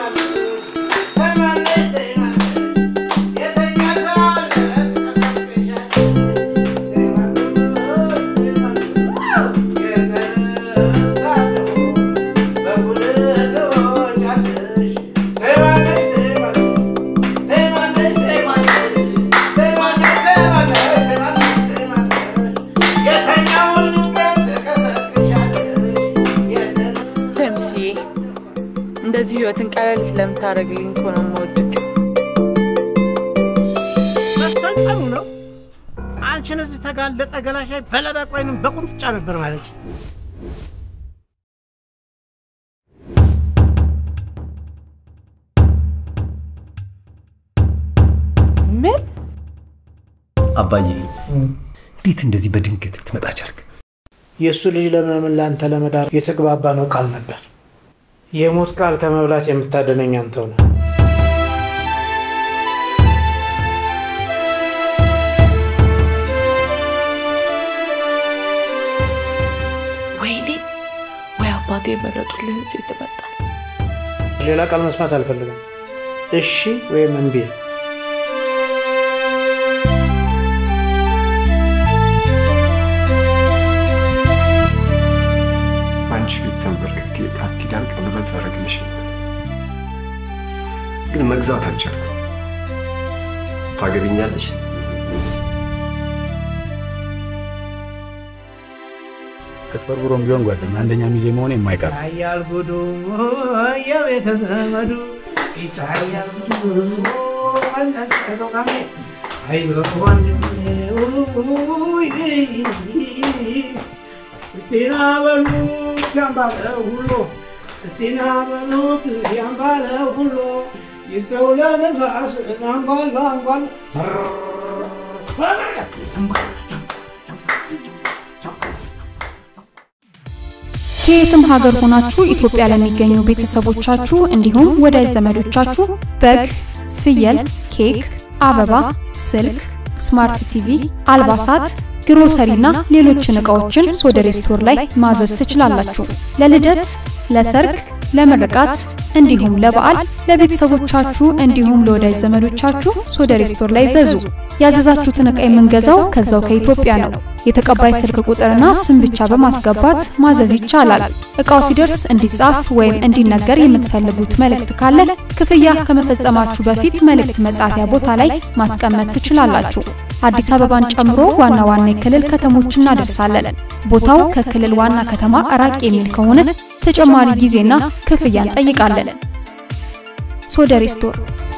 ተምስዬ እንደዚህ ህይወትን ቀለል ስለምታደርግልኝ እኮ ነው የምወድቅ። መሰል ጥሩ ነው። አንቺን እዚህ ተጋለጠ ገላሻይ በለበቅ ወይንም በቁንጥጫ ነበር ማለት ነው። ምን አባዬ እንዴት እንደዚህ በድንገት ልትመጣ ቻልክ? የእሱ ልጅ ለምለምን ለአንተ ለመዳር የተግባባ ነው ቃል ነበር። የሞት ቃል ከመብላት የምታደነኝ አንተው ነው። ወይኔ ወይ አባቴ የመረጡልህ እዚህ ትመጣል። ሌላ ቃል መስማት አልፈልግም። እሺ ወይም እምቢ። አንቺ ፊት ተንበርክኬ ቃል ኪዳን ቀለበት አደረግልሽ ነበር፣ ግን መግዛት አልቻልኩም። ታገቢኛለሽ? ተጭበርብሮም ቢሆን ጓደኛ አንደኛ ሚዜ መሆን የማይቀር ይታያል ጉዱ የቤተ ዘመዱ ይታያል ጉዱ እስቲና በሉት ያምባለ ሁሉ እስቲና በሉት ያምባለ ሁሉ ይስተው ለንፋስ አንጓል አንጓል ከየትም ሀገር ሆናችሁ ኢትዮጵያ ለሚገኙ ቤተሰቦቻችሁ እንዲሁም ወዳጅ ዘመዶቻችሁ በግ፣ ፍየል፣ ኬክ፣ አበባ፣ ስልክ፣ ስማርት ቲቪ፣ አልባሳት፣ ግሮሰሪና ሌሎችን እቃዎችን ሶደሬ ስቶር ላይ ማዘዝ ትችላላችሁ። ለልደት፣ ለሰርግ፣ ለምርቃት እንዲሁም ለበዓል ለቤተሰቦቻችሁ እንዲሁም ለወዳጅ ዘመዶቻችሁ ሶደሬ ስቶር ላይ ዘዙ። ያዘዛችሁትን ዕቃ የምንገዛው ከዛው ከኢትዮጵያ ነው። የተቀባይ ስልክ ቁጥርና ስም ብቻ በማስገባት ማዘዝ ይቻላል። እቃው ሲደርስ እንዲጻፍ ወይም እንዲነገር የምትፈልጉት መልእክት ካለ ክፍያ ከመፈጸማችሁ በፊት መልእክት መጻፊያ ቦታ ላይ ማስቀመጥ ትችላላችሁ። አዲስ አበባን ጨምሮ ዋና ዋና የክልል ከተሞች እናደርሳለን። ቦታው ከክልል ዋና ከተማ ራቅ የሚል ከሆነ ተጨማሪ ጊዜና ክፍያ እንጠይቃለን። ሶደሬ ስቶር